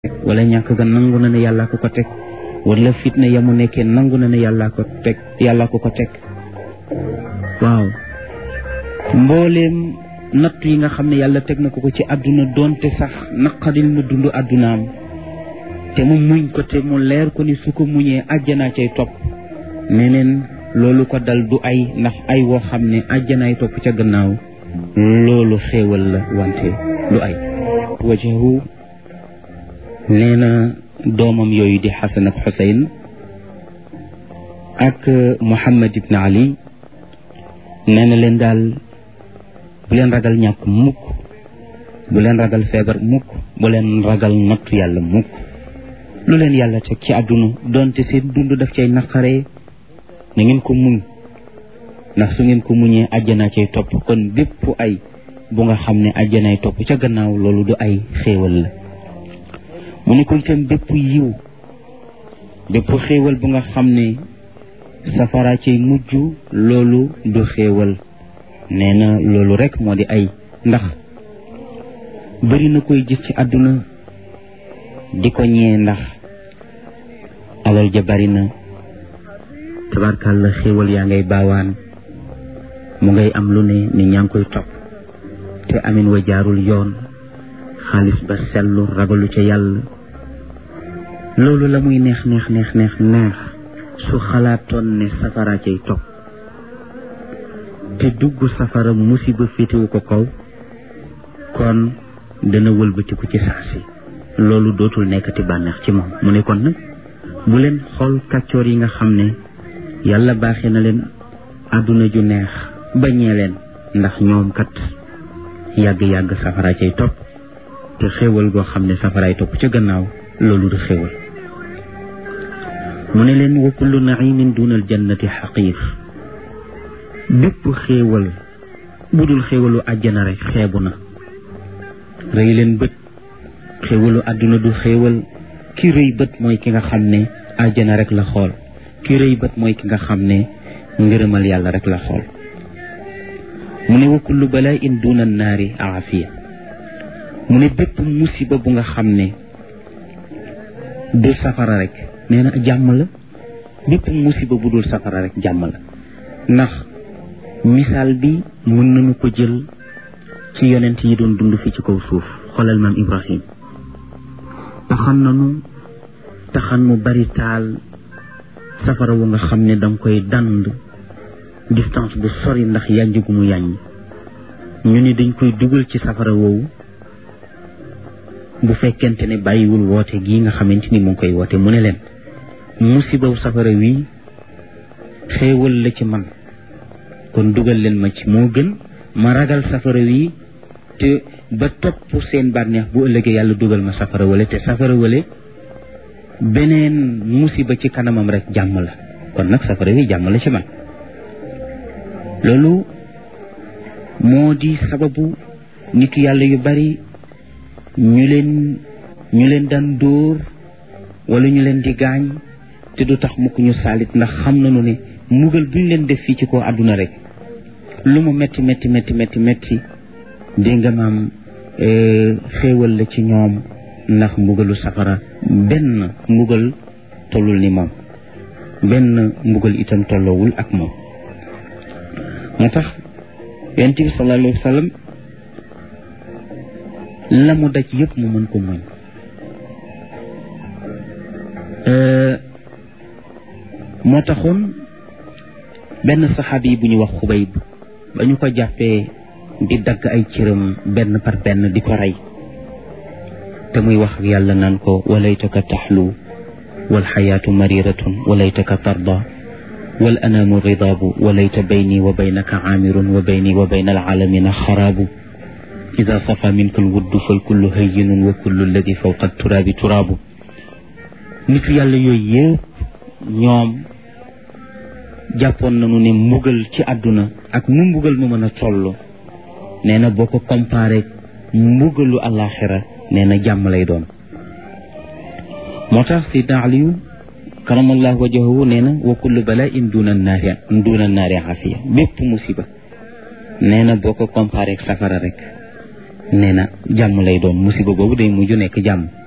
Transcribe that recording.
wala ñàkk ga nangu na ne yàllaa ko ko teg wala fitna ya mu nekkee nangu na ne yàllaa ko teg yàllaa ko ko teg waaw mbooleem nattu yi nga xam ne yàlla teg na ko ko ci àdduna doonte sax naqadil na dund àddunaam te mu muñ ko te mu leer ko ni su ko muñee àjjanaa cay topp neneen loolu ko dal du ay ndax ay woo xam ne àjjanaay topp ca gannaaw loolu xéewal la wante du ay wajahu nee na doomam yooyu di xasan ak xuseyn ak muhammad ibn ali nee na leen daal bu leen ragal ñàkk mukk bu leen ragal feebar mukk bu leen ragal nattu yàlla mukk lu leen yàlla teg ci àdduna doonte seen dund daf cay naqaree na ngeen ko muñ ndax su ngeen ko muñee àjjanaa cay topp kon bépp ay bu nga xam ne àjjanaay topp ca gannaaw loolu du ay xéewal la mu ne ko itam bépp yiw bépp xéewal bu nga xam ne safara cay mujj loolu du xéewal nee na loolu rek moo di ay ndax bëri na koy gis ci àdduna di ko ñee ndax alal ja bari na tabarkàlla xéewal yaa ngay baawaan mu ngay am lu ne ni ñaa ngi koy topp te amin wa jaarul yoon xaalis ba sellu ragalu ca yàlla loolu la muy neex neex neex neex neex su xalaatoon ne safara cay topp te dugg safara musiba féetewu ko kaw kon dana wëlbatiku ci saa si loolu dootul nekkati bànneex ci moom mu ne kon nag bu leen xool kàccoor yi nga xam ne yàlla baaxee na leen àdduna ju neex bañee leen ndax ñoom kat yàgg-yàgg safara cay topp te xéewal goo xam ne safaraay topp ca gannaaw loolu du xéewal mu ne leen wa kullu naimin duna al jannati xaqiir bépp xéewal bu dul xéewalu àjjana rek xeebu na rëy leen bët xéewalu àdduna du xéewal ki rëy bët mooy ki nga xam ne àjjana rek la xool ki rëy bët mooy ki nga xam ne ngërëmal yàlla rek la xool mu ne wa kullu balaa in duna naari aafiya mu ne bépp musiba bu nga xam ne du safara rek nee na jàmm la bépp musiba bu dul safara rek jàmm la ndax misaal bi mën nañu ko jël ci yonent yi doon dund fi ci kaw suuf xoolal maam Ibrahim taxan nanu taxan mu bari taal safara wu nga xam ne danga koy dand distance bu sori ndax yànj gu mu yàññ ñu ni dañ koy dugal ci safara woowu bu fekkente ne bàyyiwul woote gii nga xamante ni mu ngi koy woote mu ne leen musibaw safara wi xéewal la ci man kon dugal leen ma ci moo gën ma ragal safara wi te ba topp seen bànneex bu ëllëgee yàlla dugal ma safara wale te safara wale beneen musiba ci kanamam rek jàmm la kon nag safara wi jàmm la ci man loolu moo di sababu nit yàlla yu bari ñu leen ñu leen daan dóor wala ñu leen di gaañ te du tax mukk ñu saalit ndax xam nañu ne mugal bu ñu leen def fii ci kaw àdduna rek lu mu metti metti metti metti metti dégg nga maam xéewal la ci ñoom ndax mbugalu safara benn mbugal tollul ni moom benn mbugal itam tolloowul ak moom moo tax yonent bi sallallahu alayhi wa sallam la mu daj yëpp mu mën ko muñ moo taxoon benn saxaabi yi bu ñu wax xubayb ba ñu ko jàppee di dagg ay cëram benn par benn di ko rey te muy wax ak yàlla naan ko walaytaka taxlu wal xayaatu mariratun walaytaka tarda wal anaamu ridaabu walayta bayni wa baynaka aamirun wa bayni wa bayna alaalamina xaraabu ida safa minka alwuddu fal kullu hayyinun wa kullu alladi fawqa turaabi turaabu nitu yàlla yooyu yëpp ñoom jàppoon nañu ne mbugal ci àdduna ak nu mbugal mu mën a toll nee na boo ko comparé mbugalu àllaaxira nee na jàmm lay doon moo tax sidna aliyu karamallahu wajahu nee na wa kullu bala in duna naari duna naari afiya bépp musiba nee na boo ko comparé ak safara rek nee na jàmm lay doon musiba boobu day mujj nekk jàmm